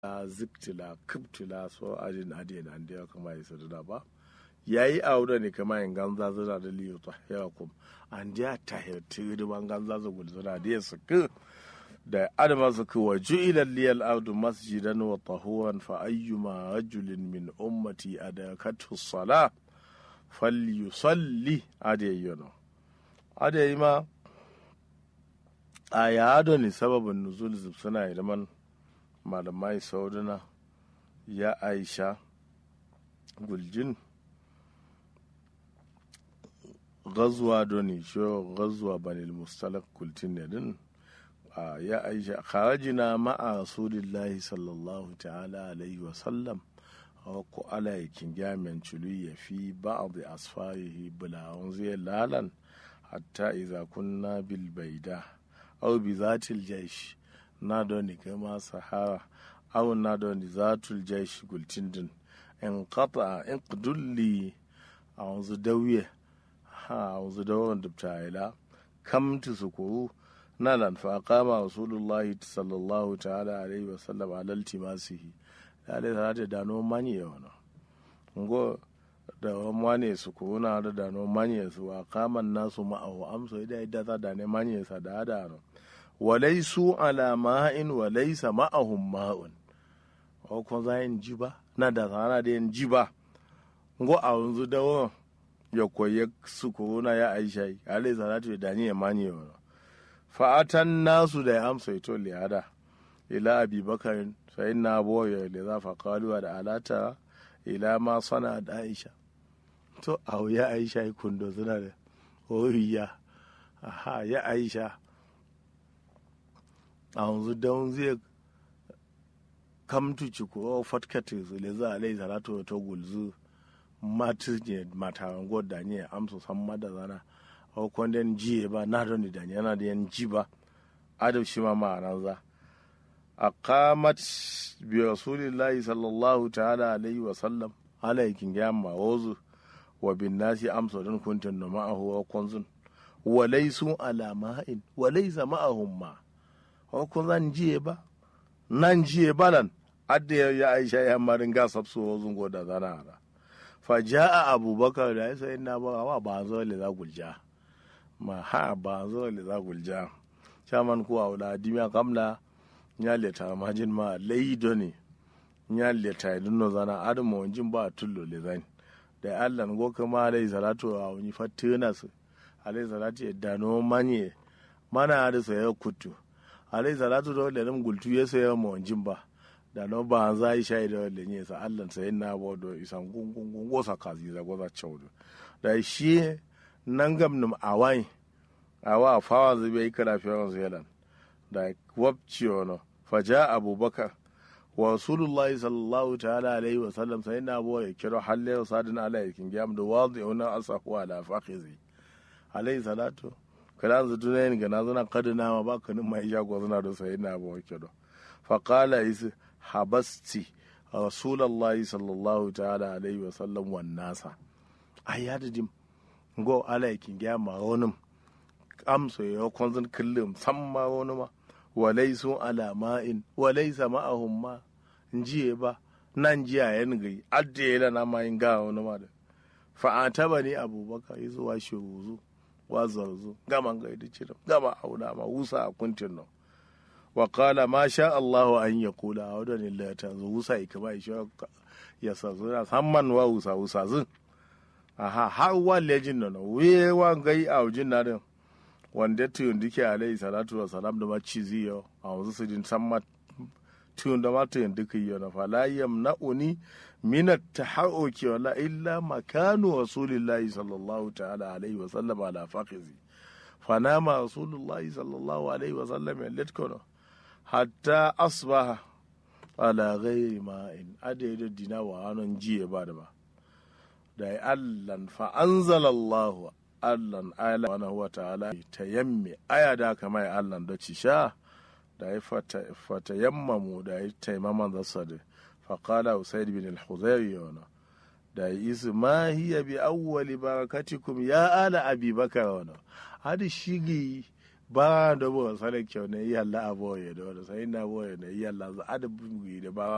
la ziktila kiptila so adin adin an da kama yi sadada ba yayi aure ne kama yin ganza zira da liyo ta yawa kum an da ta hirti da ban ganza za gul zira da yasu ku da adama su ku wa ju'ila liyal ardu masjidan wa tahuran fa ayyuma rajulin min ummati adakatu sala falyusalli adayyano adayi ma a yado ne sababin nuzul suna idan malamai sauduna ya aisha guljin gazuwa doni sho gazuwa banil mustalak kultin ne din ya aisha kharajina ma'a rasulillahi sallallahu ta'ala alaihi wa sallam ko ala yakin gamen culu ya fi ba'd asfarihi bulawun zai lalan hatta iza kunna bil baida aw bi zatil jaish na doni kama sahara aw na doni zatul jaish gultindin in qata in qdulli a wanzu dawiye ha a wanzu dawan dubta ila kam tu sukuru na lan fa qama rasulullah sallallahu ta'ala alaihi wa sallam ala iltimasihi da dai sa ta dano mani yawana ngo da wani su kuna da dano mani su a kaman nasu ma'ahu amso ida ida ta da ne mani sa da da no walaisu ala ma'in walaisa ma'ahum ma'un o ko za yin ji ba na da sana da yin ji ba ngo a yanzu da wa ya koyi su kuna ya aisha alai salatu da ni ya mani wa fa'atan nasu da ya amsa ito liyada ila abi bakarin sai na boye da za fa kaluwa da alata ila ma sana da aisha to a ya aisha yi kundo suna da horiya aha ya aisha a yanzu don zai kamtu ci ko fatkati su le za a lai salatu ta gulzu matu ne mataran da ne amsa san mada zana a kwandon jiye ba na don da ne yana da yan ji ba adab shi ma ma'anar za a kamat bi rasulillahi sallallahu ta'ala alaihi wa sallam alaikin ya mawazu wa bin nasi amsa don kuntun da ma'ahu wa kunzun wa laisu ala ma'in wa laisa ma'ahum ma wa kun zan jiye ba nan jiye balan adda ya aisha ya marin ga sabsu wa zungo da zana ara fa ja'a abubakar da ya sai na ba wa ba zo le za gulja ma ha ba zo le za gulja chaman ku awla dimya kamla nya leta majin ma leido ne nya leta idun zana adamu wanjin ba tullo le zani da allah go kama alai salatu a wani fatina su alai salatu ya dano manye mana da saya kutu alai salatu da wanda gultu ya saya ma wanjin ba da no ba za yi shayi da wanda ne sa allah sai na bo do isan gungun gungo sa kazi za goza chaudu da shi nan gam num awai awa fawa zai yi kara fiye zealand da wabci wani faja abubakar wa rasulullahi sallallahu ta'ala alaihi wa sallam sai na bo ya kiro halle sadin ala yakin gam da wadi ona asahu ala fakhizi alaihi salatu kala zu tunayin ga nazuna kadina ma ba kanin mai jago zuna da sai na bo kiro fa qala is habasti rasulullahi sallallahu ta'ala alaihi wa sallam wan nasa ayadadim go ala yakin gam ma wonum amsa ya kwanzan kullum samma wani ma walaisu ala ma'in walaisa ma'ahum ma jiye ba nan jiya yan gai adda ya lana ma yin gawa wani ma da fa'ata ba ne abubakar ya zuwa shi wuzu wa zarzu gama gai da cirin gama auna ma wusa a kuntin nan wa kala ma sha Allahu an ya kula a wadda ne ta zo wusa ya kama ya ya sa zuna samman wa wusa wusa zin aha har wa lejin nan wewa gai a wujin na din wanda tuyun duke alayhi salatu wa salam da maci ziyo a wanzu su din san tuyun da ma tuyun duka yi na fa la yamna'uni min at-tahawuki wala illa makanu rasulillahi sallallahu ta'ala alaihi wa sallam ala faqizi fa nama rasulullahi sallallahu alaihi wa sallam yalitkono hatta asbaha ala ghairi ma'in adaidu dina wa hanon jiye ba da ba da allan fa anzalallahu Allahn ala wani wa ta'ala ta yamme aya da aka mai Allahn da ci sha da ya fata yammamu da ya taimaman zasa da faƙala usaid bin al-huzayri yana da ya isu ma hiya bi awwali barakatikum ya ala abi bakar wana hadi shigi ba da bo sale kyau ne yalla aboye da wani sai na boye ne yalla za adabu da ba